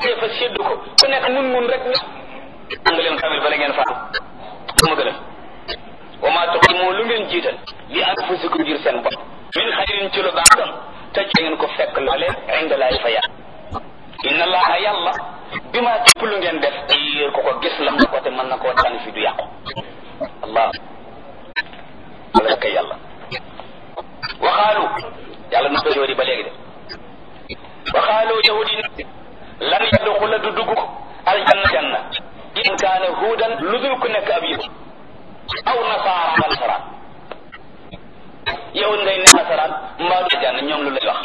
dee fa séddu ko ku nekk mun mun rek nga leen xamil bala ngeen faatu ma gën a wa maa tuqimu lu ngeen jiital li anfusikum ngir seen bopp min xayrin ci lu baax tam taj ngeen ko fekk loole inda laay fa yàlla inna allaha yàlla bi maa képp lu ngeen def yéer ko ko gis lam ko te mën na koo tànn fi du yàqu allah wala kay yàlla waxaalu yàlla nu doy yahudi ba léegi de waxaalu yahudi ne lan yadxula du dugg aljanna janna in kaana huudan lu dul ku nekk ab yahud aw nasaara wala nasaraan yahud ngay ne nasaraan mbaa du janna ñoom lu lay wax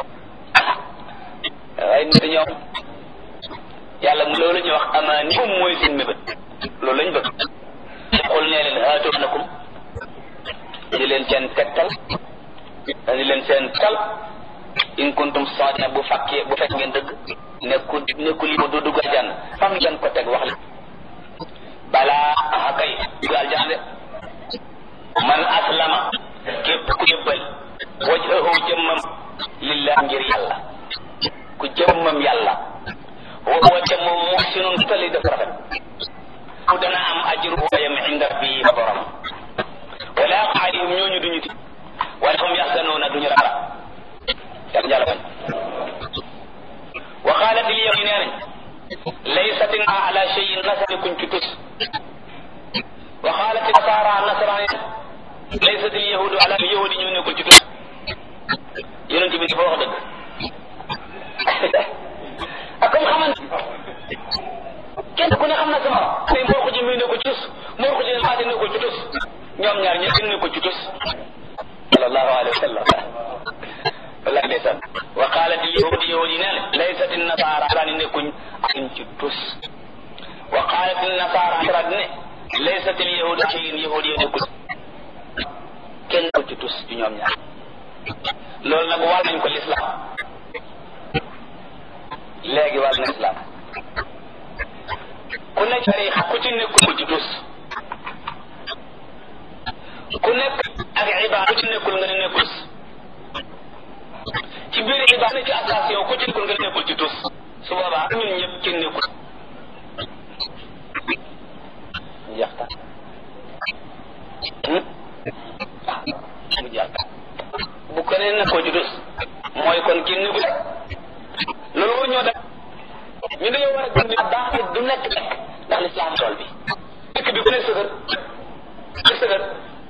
waaye nit ñoom yàlla mu loolu la ñuy wax amaani moom mooy seen mébét loolu lañ bëgg xul nee leen haatoonakum di leen seen tegtal di leen seen tal in kuntum saadina bu fakkee bu fekk ngeen dëgg nekkul nekkul yi du dugg aljanna fam ngeen ko teg wax la balaa aha kay dugg aljanna de man aslama képp ku jëbbal wajhahu jëmmam lillah ngir yàlla ku jëmmam yàlla wa huwa te moom muhsinun tali def rafet mu dana am ajru wayam inda rabbi fa borom wala alayhim ñooñu duñu ti wala hum yaxsanuuna duñu rara yàlla jàlla bañ wa qalat al yahud nee nañ laysat ala cheyin nasari kuñ ci tus wa qalat nasara nasaraan laysat al yahudu ala yahudi ñu nekkul ci tus yonent bi dafa wax dëgg ak comme xamante kenn ku ne xam na sama tey moo ko ji muy ne ko tus moo ko ji ne faati ne ko ci tus ñoom ñaar ñëpp ne ko ci tus sallallahu alayhi wa sallam wallahi ndeysaan wa qalat al yahudi yahudi nee na laysat an nasara sani nekkuñ akin ci tus wa qalat an nasara nasara ne laysat al yahudu akin yahudi nekkul kenn ko ci tus ci ñoom ñaar loolu nag wàll nañ ko l'islam léegi wàll na islam ku nekk tarixa ku ci nekkul ci tus ku nekk ak ibaada ku ci nekkul nga ne nekkul ci biir ibaada ci association ku ci nekkul nga ne nekkul ci tus su boobaa ñun ñëpp ci nekkul jeex ta mu jeex bu ko nee nekkoo ci tus mooy kon kenn nekkul loolu war ñoo def ñu dañoo war a gëm baax du nekk nekk ndax lislaam tool bi dëkk bi ku ne sëgër ku sëgër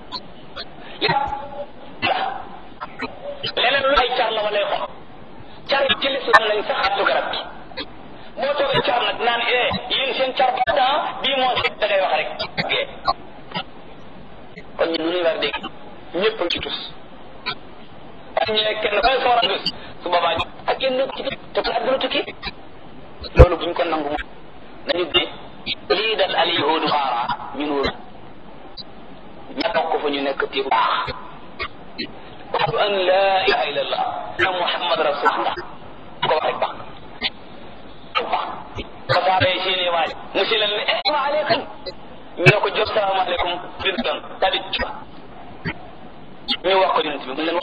leneen lu ay car la wala xom car yi ci lislaam lañ sax attu garab bi moo toogee car nag naan eh yéen seen car ba temps bii moo da ngay wax rek gee kon ñun nu ñuy war a dégg ñëpp ci tus waaye ñu ne kenn koy soora dus su boobaa ak kenn ci te kon adduna tukki loolu buñ ko nangu moom nañu bi lii dal al yahudu xaara ñun wóor ña bokk fa ñu nekk ci baax ashhadu an la ilaha illa allah na muhammad rasulullah ko wax rek baax baax kasaare seeni waaj mu si leen ne eh wa aleykum ñu ne ko jot salaamaaleykum bi doon tadi ñu wax ko yonent bi mu leen wax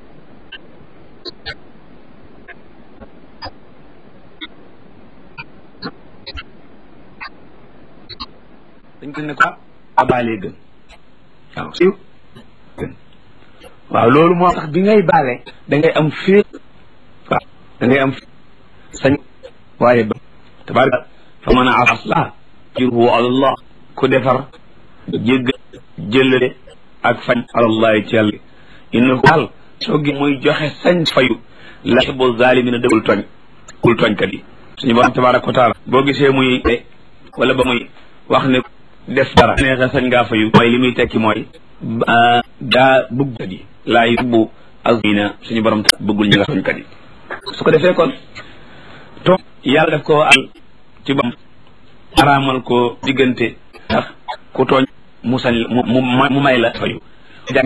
dañ ko ne ko abaalee gën waaw siiw gën waaw loolu moo tax bi ngay baale da ngay am féet waaw da ngay am sañ waaye ba tabaraka fa man a aslah ajruhu ala allah ku defar jégg jëllale ak fañ ala allah ci yàlla innahu daal soo gi muy joxe sañ fayu la yuhibbu zalimina dëggul tooñ kul tooñkat yi suñu borom tabaraka wa taala boo gisee muy wala ba muy wax ne def dara neexe sañ ngaa fayu mooy li muy tekki mooy daa bëgg yi laa yubbu azina suñu borom ta bëggul ñi nga tooñkat yi su ko defee kon tooñ yàlla def ko al ci bam araamal ko diggante ndax ku tooñ mu sañ mu mu may la fayu